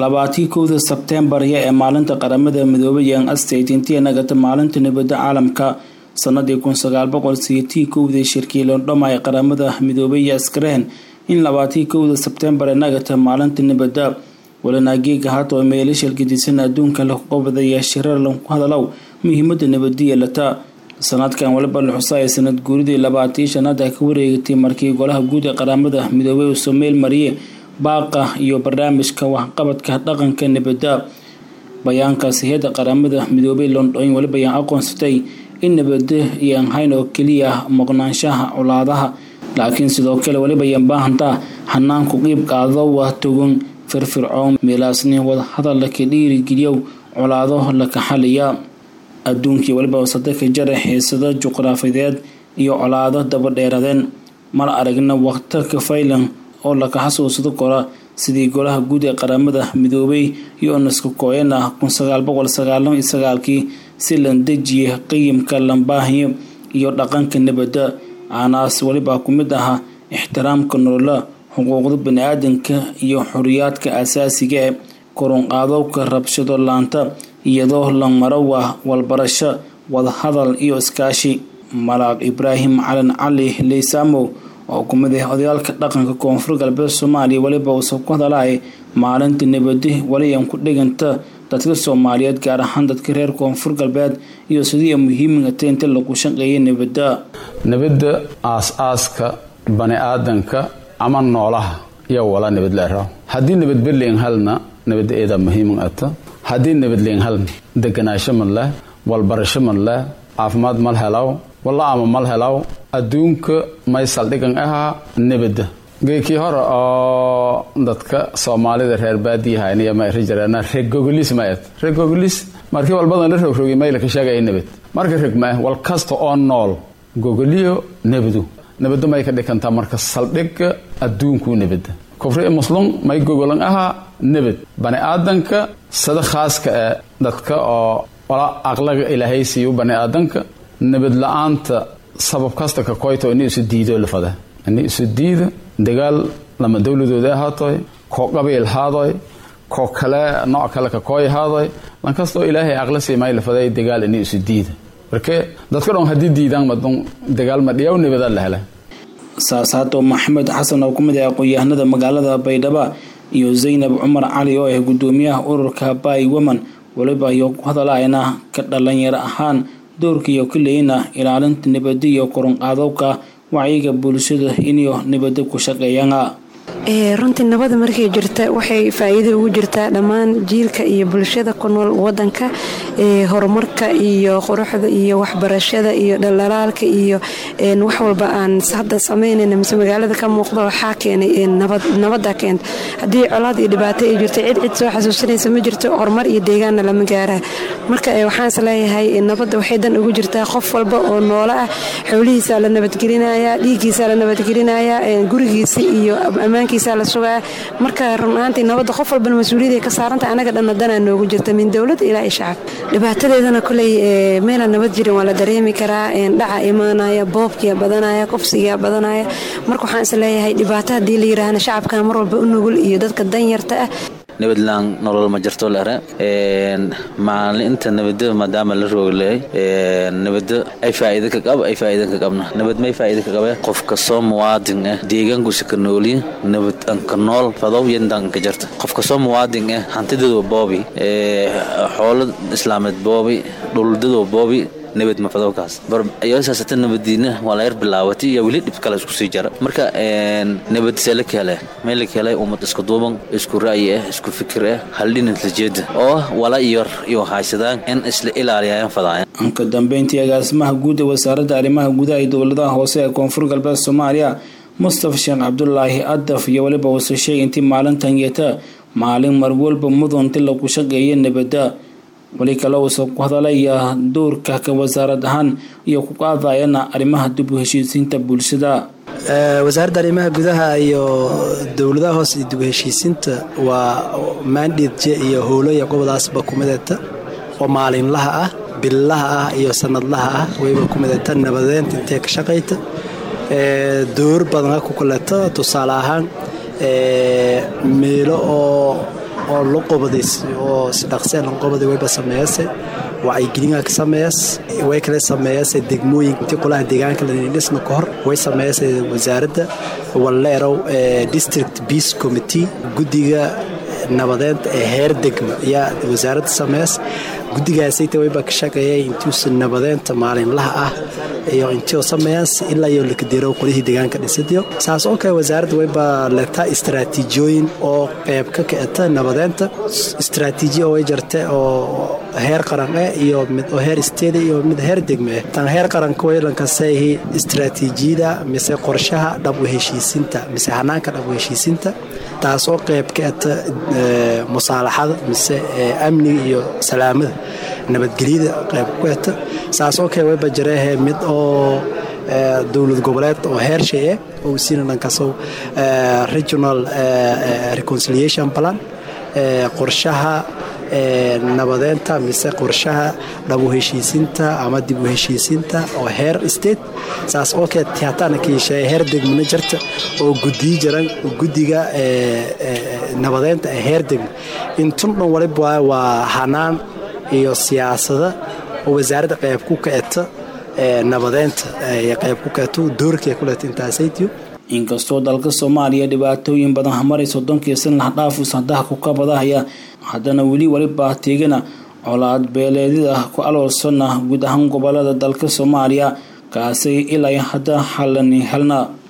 labaatii kowda sebteembar ee maalinta qaramada midoobay young state intii nagata maalinta nabadda caalamka sanadii kun sagaal boqol sideetii kowdii shirkii londhoma ee qaramada midoobay iyo askareen in labaatii kowda sebteembar ee nagata maalinta nabadda walanaageega haatoo meelashal gedisan adduunka la qobadaya shirar lagu hadalow muhiimada nabadda yeelata sanadkan waliba la xusa ee sanad guuridii labaatii shanaad ay ka wareegatay markii golaha guud ee qaramada midoobay uu someel mariyey baaqa iyo barnaamijka waxqabadka dhaqanka nabadda bayaankaas hay-adda qaramada midoobay london waliba ayaan aqoonsatay in nabadda iyoan hayn oo keliya maqnaanshaha colaadaha laakiin sidoo kale waliba ayaan baahantaa xanaanku qiib qaado waa togan firfircoon meelaasni wadahadal laka dhiirigeliyow colaado laka xaliya adduunkii waliba sadaka jara xiisado juqraafideed iyo colaado dabadheeradeen mar aragna waqta kafaylan oo laka xasuusado kora sidii golaha guud ee qaramada midoobay iyo onaska kooyan ah kun sagaal boqol sagaalan iyo sagaalkii si lan dejiye qiyimka lambaahiyo iyo dhaqanka nabadda aanaas waliba ku mid ahaa ixtiraamka nolola xuquuqda bani-aadanka iyo xoriyaadka asaasiga ee korunqaadowka rabshado laanta iyadoo la maro waa walbarasho wadahadal iyo iskaashi malaaq ibraahim calan cali leysamow oo ku mid ah odayaalka dhaqanka koonfur galbeed soomaaliya weliba uusa ku hadalay maalinta nabadi waliyan ku dhiganta dadka soomaaliyeed gaar ahaan dadka reer koonfur galbeed iyo sidii muhiimigata inta lagu shaqeeya nabadda nabadda aas-aaska bani aadanka ama noolaha iyo wala nabad leeraw haddii nabadberleyn halna nabadda eedaa muhiimin ata haddii nabadleyn halna deganaasho man leh walbarasho man leh caafimaad mal helaw walla ama mal helaw adduunka may saldhigan ahaa nabadda geekii hore oo dadka soomaalida reer baadiyahaynaya ma iri jireen regogolis ma et regogolis markii walbadan la rogrogi mayla ka sheegaya nabad marka reg ma wal kasta oo nool gogoliyo nabadu nabadda may ka dhigantaa marka saldhigga adduunkuu nabadda kufri muslum may gogolan ahaa nabad bani aadanka sida khaaska ee dadka oo wala aqlaga ilaahay siiyu bani aadanka nabad la-aanta sabab kasta ka koyto ini isu diido lafada ini isu diida dagaal lama dowladooda ahaatoy koo qabiil haadoy koo kale nooc kale ka kooy haadoy lankastoo ilaahay aqla siimay lafaday dagaal ini isu diida marke dadka dhan haddii diidaan madun dagaal ma dhiyaw nabada la helay saasaato maxamed xasan oo ku mid ah aqoon-yahanada magaalada baydhaba iyo zaynab cumar cali oo ah gudoomiyaha ururka bay woman waliba iyo ku hadalayna ka dhalinyaro ahaan doorkiiyo kaleyna ilaalinta nabadda iyo korunqaadowka wacyiga bulshada inyo nabadda ku shaqeeyana runtii nabada markay jirta waxay faa-iido ugu jirtaa dhammaan jiilka iyo bulshada ku nool wadanka horumarka iyo quruxda iyo waxbarashada iyo dhalaalaalka iyo wax walba aan hadda sameynayna mise magaalada ka muuqda waxaa keenay nabada keenta haddii colaad iyo dhibaato ay jirto cid cid soo xasuusinaysa ma jirto horumar iyo deegaanna lama gaara marka waxaans leeyahay nabadda waxay dan ugu jirtaa qof walba oo noolo ah xoolihiisaa la nabadgelinaya dhiiggiisaa la nabadgelinaya gurigiisa iyo ammaankiisa la sugaa marka runaantii nabadda qof walbana mas-uuliyada ka saaranta anaga dhanna danaa noogu jirta min dowlad ilaa shacab dhibaatadeedana koley meelaan nabad jirin waa la dareemi karaa dhaca imaanaya boobkiya badanaya kufsigaa badanaya marka waxaan is leeyahay dhibaato haddii la yiraahna shacabka mar walba u nugul iyo dadka danyarta ah nabadlaan nolol ma jirto lere maalinta nabada maadaama la roogleey nabada ay faa'iida ka qab ay faa'iida ka qabna nabad may faa'iida ka qabe qof kastoo muwaadin ah deegaankuisa ka nooliya nabad anka nool fadow yandan ka jirta qof kastoo muwaadin ah hantidadoo boobi xoolo islaameed boobi dhuldadoo boobi nabad mafadowkaas barsaasata nabadiina waa la yar bilaawatay iyo weli dhib kale isku sii jara marka nabad see la keele may la keelay ummad isku duuban isku ra'yi ah isku fikir ah haldhinad la jeeda oo wala iyo iyo haysadaan in isla ilaaliyaan fadaayan ka dambeyntii agaasimaha guud ee wasaaradda arrimaha gudaha iyo dowladaha hoose ee koonfur galbeed soomaaliya mustafa sheekh cabdulaahi adaf iyo weliba uuse sheegay intii maalintan yeeta maalin mar walba mudunti lagu shaqeeya nabadda weli kale uusa ku hadalaya doorka ka wasaarad ahaan iyo ku qaadayana arrimaha dib u heshiisiinta bulshada wasaaradda arrimaha gudaha iyo dowladaha hoose iyo dib u heshiisiinta waa maandhidje iyo howloya gobadaasba ku mideeta oo maalinlaha ah billaha ah iyo sanadlaha ah wayba ku mideeta nabadeynta intee ka shaqayta door badan ku kuleta tusaale ahaan meelo oo oo la qobaday oo si dhaqsee lan qobaday wayba sameeyase wacyigelinga ka sameeyas way kale sameeyase degmooyin intii qolaha deegaanka ladhisna ka hor way sameeyase wasaaradda walleerow district peace committee guddiga nabadeynta ee heer degma ayaa wasaaradda sameeyas guddigaasayta wayba ka shaqeeyay intuusa nabadeynta maalinlaha ah iyo intioo sameeyaas ilaa iyo lakadiro qolihii deegaanka dhisadiyo saas oo kale wasaaradda wayba leegtaa istaraatiijiyooyin oo qeyb ka kicita nabadeynta istaraatiijiya oo way jirta oo heer qaran eh iyo mid oo heer isteeda iyo mid heer degme eh tan heer qaranka waylankaseehi istaraatiijiyada mise qorshaha dhab u heshiisinta mise hanaanka dhab u heshiisinta taas oo qeyb ka eta musaalaxada mise amniga iyo salaamada nabadgelyada qeyb ku eta saas oo kale wayba jireehe mid oo dowlad goboleed oo heer shay eh oo siina dhankaasoo regional reconciliation plan qorshaha nabadeynta mise qorshaha dhabu heshiisinta ama dib u heshiisinta oo heer state saas oo kale tiataana ka yeeshee heer degmana jirta oo gudiyi jiran guddiga nabadeynta ee heer degma intun dhan waliba waa hanaan iyo siyaasada oo wasaaradda qeyb ku kaceta nabadeynta qeyb ku kaeto doorkay ku leeta intaasaytiyo inkastoo dalka soomaaliya dhibaatooyin badan hamaray soddonkii san laxdhaafu sadaha ku kabadahaya haddana weli waliba teegana colaad beeleedyada ku aloolsana guud ahaan gobolada dalka soomaaliya kaasay ilaa hadda xalani helna